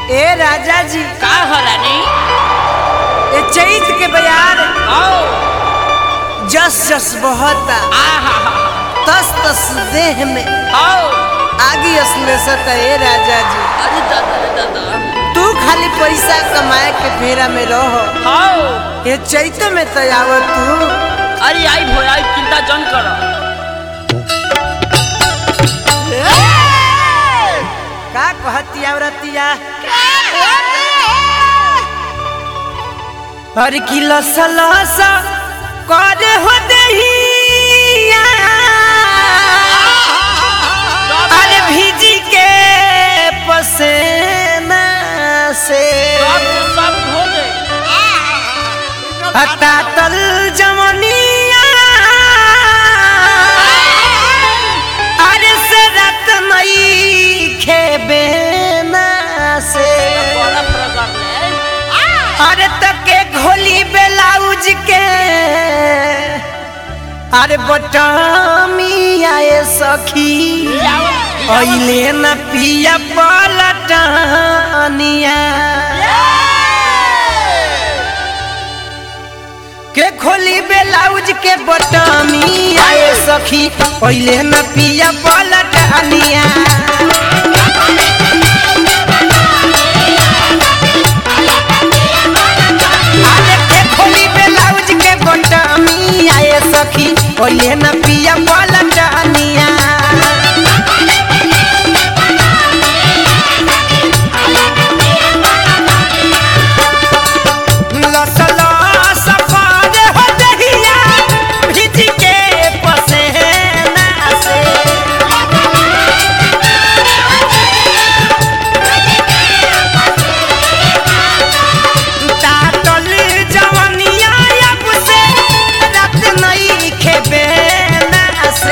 ए राजा जी का हो रानी ए चैत के बयार आओ जस जस बहता आहा तस तस देह में आओ आगी असलेसत ए राजा जी अरे दादा रे दादा तू खाली पैसा कमाए के फेरा में रहो आओ ये चैत में तो आवत तू अरे आई भो आई चिंता जन करो का कहती औरतिया हर की लस लस करे हो दहिया अरे भीजी के पसेना से सब सब धो दे हता तल जमनिया अरे से रत मई खेबे ना से बड़ा प्रकार ले अरे तके घोली बेलाउज के अरे बटामी आए सखी अइले न पिया पलटनिया के खोली बेलाउज के बटामी आए सखी अइले न पिया पलटनिया अरे के खोली बेलाउज के बटामी आए सखी अइले न पिया पलटनिया लस लस पारे हो दहिया भीज के पसेना से तातल जवनिया अब से रात नहीं खेबे ना से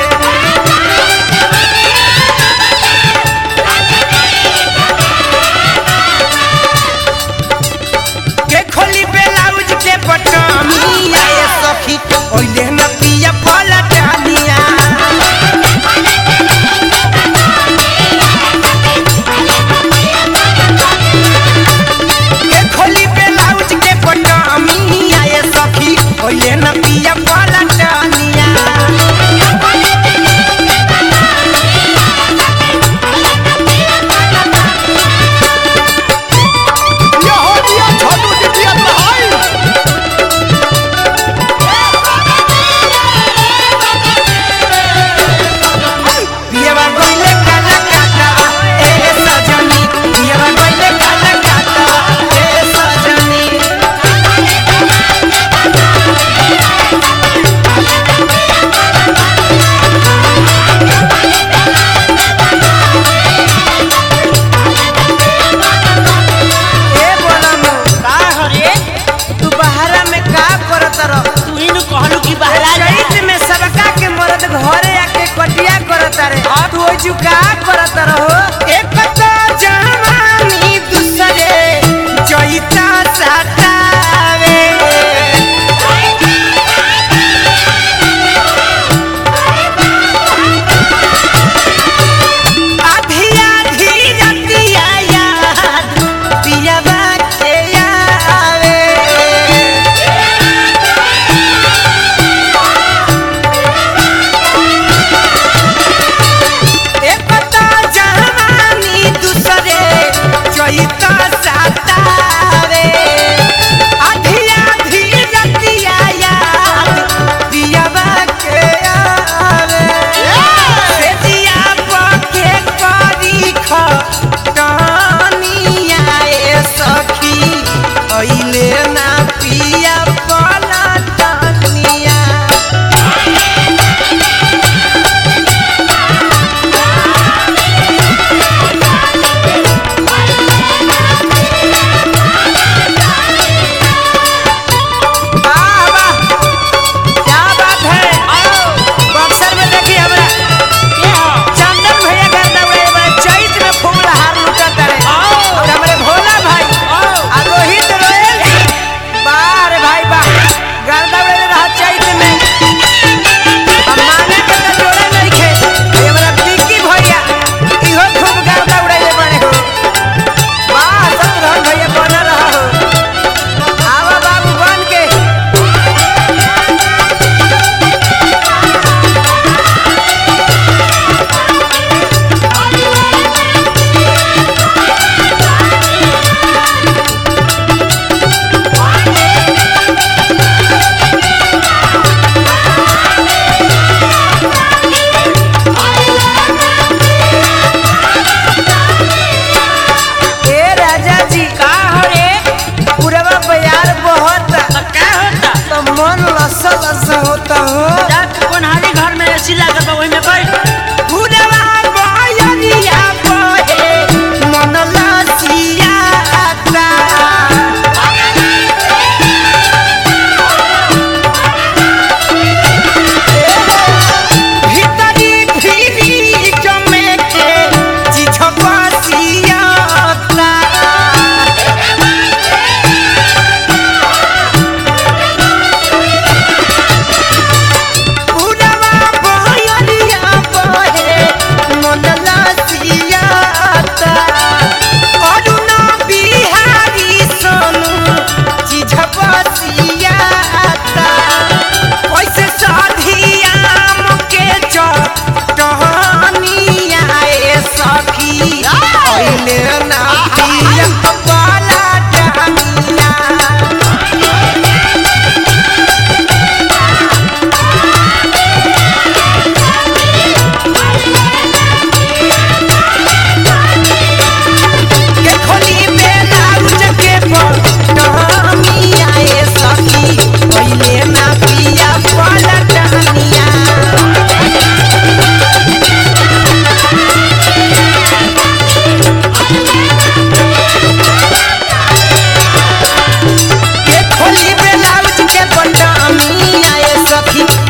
के खोली बेलाउज के बटमी आए सखी ओइले न पिया पलटनिया के खोली बेलाउज के बटमी आए सखी ओइले न पिया पलटनिया पियवा गइले काला काटा ए सजनी पियवा गइले काला काटा ए सजनी ए बोलम का हो रे तू बहारा में का करत रह तू ही नु कहलू कि बहरा जा चैत में सबका के मरद घरे आके कटिया करत रे तू ओइ जुका करत रहो एक तो जवानी दूसरे चैता सतावे आधी आधी रतिया याद पियवा के आवे एक तो जवानी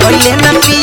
पहिले न पी